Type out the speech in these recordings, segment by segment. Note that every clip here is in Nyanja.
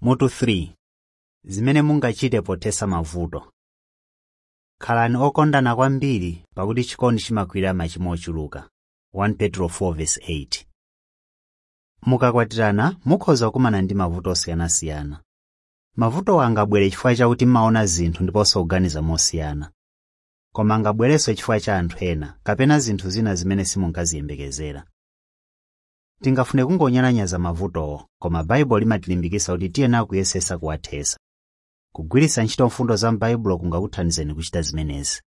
mutu 3 zimene mungachite pothesa mavuto khalani okondana kwambiri pakuti chikondi chimakwirira machimo ochuluka 1 petro 4:8 mukakwatirana mukhoza kukumana ndi mavuto osiyanasiyana mavutowa angabwere chifukwa chakuti mmaona zinthu ndiponso kuganiza mosiyana koma angabwerenso chifukwa cha anthu ena kapena zinthu zina zimene simunkaziyembekezera tingafune kungonyalanyaza mavutowo koma baibulo limatilimbikitsa kuti tiyenera kuyesesa kuwathesa kugwiritsa ntchito mfundo za m'baibulo kungakuthandizeni kuchita zimenezi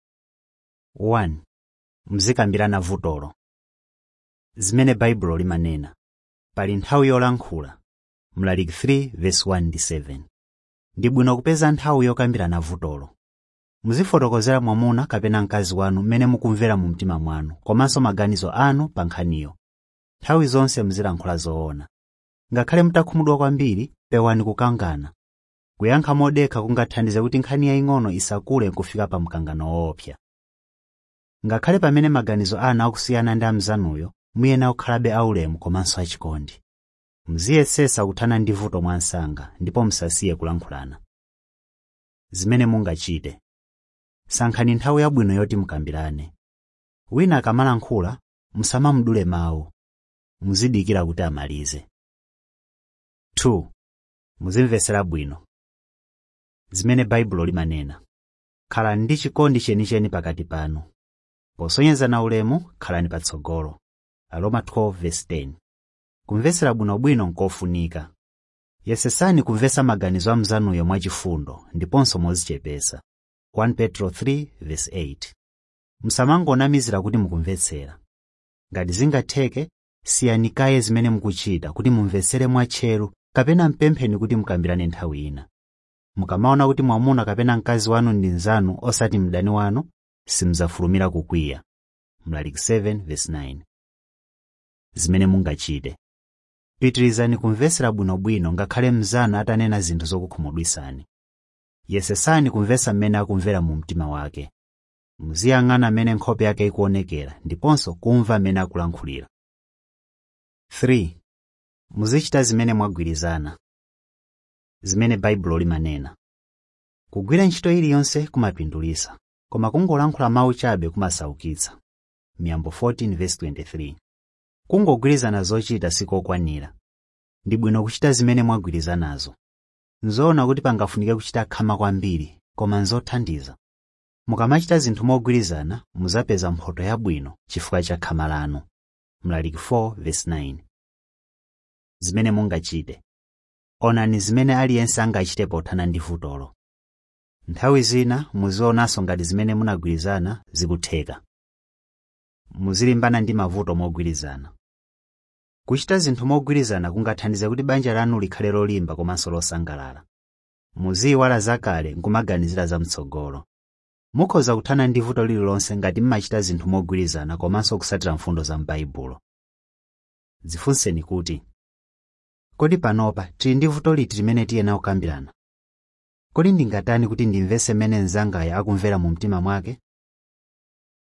1 muzikambirana vutolo zimene baibulo limanena pali nthawi yolankhula mlaliki 3:1-7 ndi bwino kupeza nthawi yokambirana vutolo muzifotokozera mwamuna kapena mkazi wanu mmene mukumvera mu mtima mwanu komanso maganizo anu pa nkhaniyo nthawi zonse muzilankhula zoona ngakhale mutakhumudwa kwambiri pewani kukangana kuyankha modekha kungathandize kuti nkhani yaying'ono isakule nkufika pa mkangano woopsa ngakhale pamene maganizo anu akusiyana ndi amzanuyo muyenera kukhalabe aulemu komanso achikondi muziyesesa kuthana ndi vuto mwansanga ndipo musasiye kulankhulana zimene mungachite sankhani nthawi yabwino yoti mukambirane wina akamalankhula musamamudule mawu muzidikira kuti amalize 2 muzimvesera bwino zimene baibulo limanena khalani ndi chikondi chenicheni pakati panu posonyezana ulemu khalani patsogolo aroma 12:10 kumvesera bwinobwino nkofunika yesesani kumvesa maganizo a mzanuyo mwachifundo ndiponso mozichepesa 1 petro 3:8 musamangonamizira kuti mukumvetsera ngati zingatheke siyanikaye zimene mukuchita kuti mumvetsere mwatcheru kapena mpempheni kuti mukambirane nthawi ina mukamaona kuti mwamuna kapena mkazi wanu ndi nzanu osati mdani wanu simuzafulumira kukwiya mlaliki 7:9 zimene mungachite pitirizani kumvesera bwinobwino ngakhale mnzanu atanena zinthu zokukhumudwisani yesesani kumvesa mmene akumvera mu mtima wake muziyang'ana mmene nkhope yake ikuonekera ndiponso kumva mmene akulankhulira 3 muzichita zimene mwagwirizana zimene baibulo limanena kugwira ntchito iliyonse kumapindulitsa koma kungolankhula mawu chabe kumasaukitsa miyambo 14:23 kungogwirizana zochita sikokwanira ndi bwino kuchita zimene mwagwirizanazo nzoona kuti pangafunike kuchita khama kwambiri koma nzothandiza mukamachita zinthu mogwirizana muzapeza mphoto yabwino chifukwa cha khama lanu mlaliki 4:9 zimene mungachite onani zimene aliyense angachite pothana ndi vutolo nthawi zina muzionanso ngati zimene munagwirizana zikutheka muzilimbana ndi mavuto mogwirizana kuchita zinthu mogwirizana kungathandize kuti banja lanu likhale lolimba komanso losangalala muziyiwala zakale nkumaganizira zamtsogolo mukhoza kuthana ndi vuto lililonse ngati mmachita zinthu mogwirizana komanso kusatira mfundo za m'baibulo dzifunseni kuti kodi panopa tili ndi vuto liti limene tiyenera kukambirana kodi ndingatani kuti ndimvese mmene mnzangayo akumvera mu mtima mwake